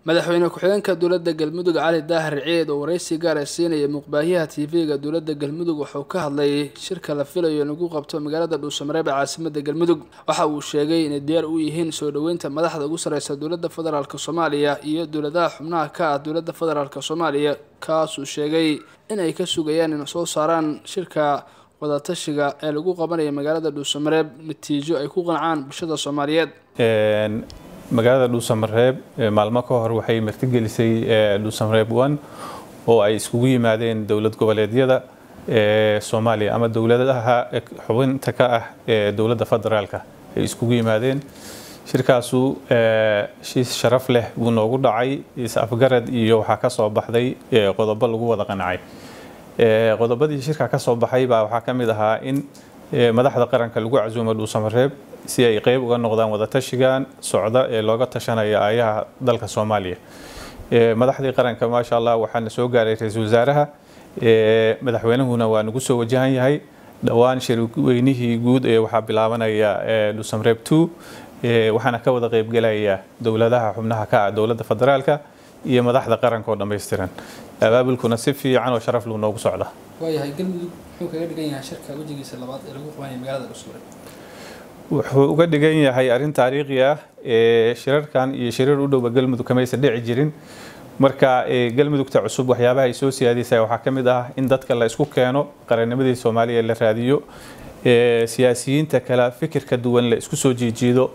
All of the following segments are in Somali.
madaxweyne ku-xigeenka dowladda galmudug cali daahir ciid oo waraysi gaar ah siinaya muqbaahiyaha tv-ga dowladda galmudug wuxuu ka hadlay shirka la filayo in lagu qabto magaalada dhuusamareeb ee caasimada galmudug waxa uu sheegay inay diyaar u yihiin soo dhoweynta madaxda ugu sareysa dowladda federaalk soomaaliya iyo dowladaha xubnaha ka ah dowladda federaalk soomaaliya kaasuu sheegay in ay ka sugayaan in soo saaraan shirka wadatashiga ee lagu qabanaya magaalada dhuusamareeb natiijo ay ku qancaan bulshada soomaaliyeed magaalada dhuusamareeb maalmo ka hor waxay martigelisay dhuusamareeb one oo ay iskugu yimaadeen dowlad goboleedyada soomaaliya ama dowladaha xubinta ka ah ee dowladda federaalka ay iskugu yimaadeen shirkaasu shiis sharaf leh buu noogu dhacay is-afgarad iyo waxaa ka soo baxday qodobo lagu wada qancay qodobadii shirka ka soo baxay baa waxaa ka mid ahaa in madaxda qaranka lagu casuumo dhuusamareeb si ay qeyb uga noqdaan wadatashigan socda ee looga tashanaya aayaha dalka soomaaliya madaxdii qaranka maasha allah waxaana soo gaaray ra-iisul wasaaraha madaxweynuhuna waa nagu soo wajahan yahay dhowaan shirweynihii guud ee waxaa bilaabanaya dhuusamareeb two waxaana ka wada qeybgelaya dowladaha xubnaha ka ah dowladda federaalka iyo madaxda qaranka oo dhammaystiran abaabulkuna si fiican oo sharaf luu noogu socda waayahay galmudug muxuu kaga dhigan yahay shirka wejigiisa labaad ee lagu qabanaya magaalada dhuusamareeb wuxuu uga dhigan yahay arrin taariikhi ah ee shirarkan iyo shirar u dhowba galmudug kamaysan dhici jirin marka galmudugta cusub waxyaabaha ay soo siyaadaysa waxaa ka mid ah in dadka la isku keeno qarannimadii soomaaliya la raadiyo siyaasiyiinta kale fikirka duwan la isku soo jiijiido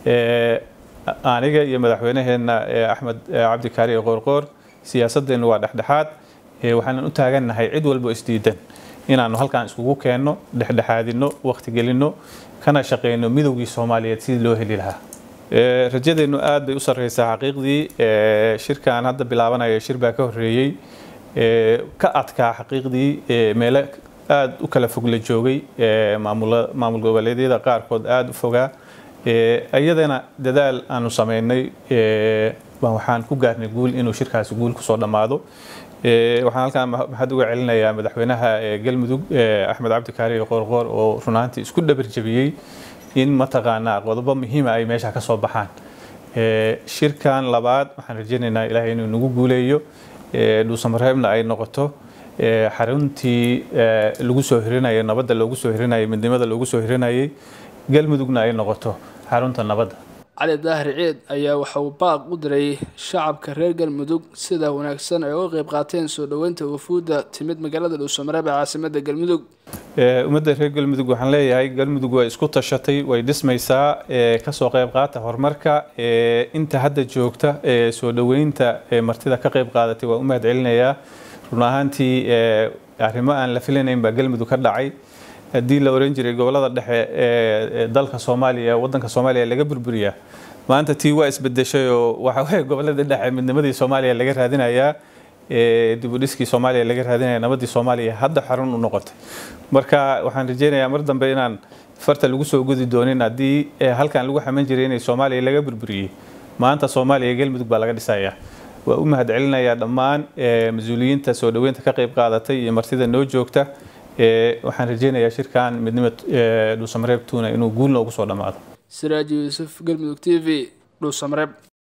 aniga iyo madaxweynaheena axmed cabdikaari qoorqoor siyaasadeennu waa dhexdhexaad waxaanan u taagannahay cid walbo isdiidan inaanu halkan iskugu keenno dhexdhexaadino waqti gelino kana shaqeyno midowgii soomaaliyeed sidii loo heli lahaa rajadeennu aad bay u sarreysaa xaqiiqdii shirkan hadda bilaabanaya shir baa ka horreeyey ka adkaa xaqiiqdii meelo aad u kala fog la joogay maamul goboleedyada qaarkood aada u fogaa iyadana dadaal aanu sameynay waxaan ku gaarnay guul inuu shirkaasi guul kusoo dhammaado waxaan halkaan maxad uga celinayaa madaxweynaha galmudug axmed cabdikaari qoorqoor oo runaantii isku dhabar jabiyey in mataqaanaa qodobo muhiima ay meesha ka soo baxaan shirkan labaad waxaan rajaynaynaa ilaahay inuu nagu guuleeyo dhuusamareebna ay noqoto xaruntii lagu soo hirinayay nabadda loogu soo hirinayay midnimada loogu soo hirinayay galmudugna ay noqoto xarunta nabadda cali daahir ciid ayaa waxa uu baaq u diray shacabka reer galmudug sida wanaagsan ay uga qeyb qaateen soo dhoweynta wafuudda timid magaalada dhuusamareeb ee caasimada galmudug ummadda reer galmudug waxaan leeyahay galmudug way isku tashatay way dhismaysaa kasoo qeyb qaata horumarka inta hadda joogta ee soo dhoweynta martida ka qeyb qaadatay waa u mahad celinayaa run ahaantii arrimo aan la filanayn baa galmudug ka dhacay haddii la oran jiray gobolada dhexe ee dalka soomaaliya wadanka soomaaliya laga burburiyaa maanta tii waa isbedeshay oo waxa weye gobolada dhexe midnimadii soomaaliya laga raadinayaa dibudhiskii soomaaliya laga raadinaya nabadii soomaaliya hadda xarun u noqotay marka waxaan rajeynayaa mar dambe inaan farta lagu soo gudi doonin haddii halkan lagu xaman jiray inay soomaaliya laga burburiyey maanta soomaaliya galmudug baa laga dhisayaa waa u mahad celinayaa dhammaan mas-uuliyiinta soo dhoweynta ka qeyb qaadatay iyo martida noo joogta waxaan rajeynayaa shirkan midnimo dhuusamareeb tuna inuu guul noogu soo dhammaado siraaji yuusuf galmudug t v dhuusamareeb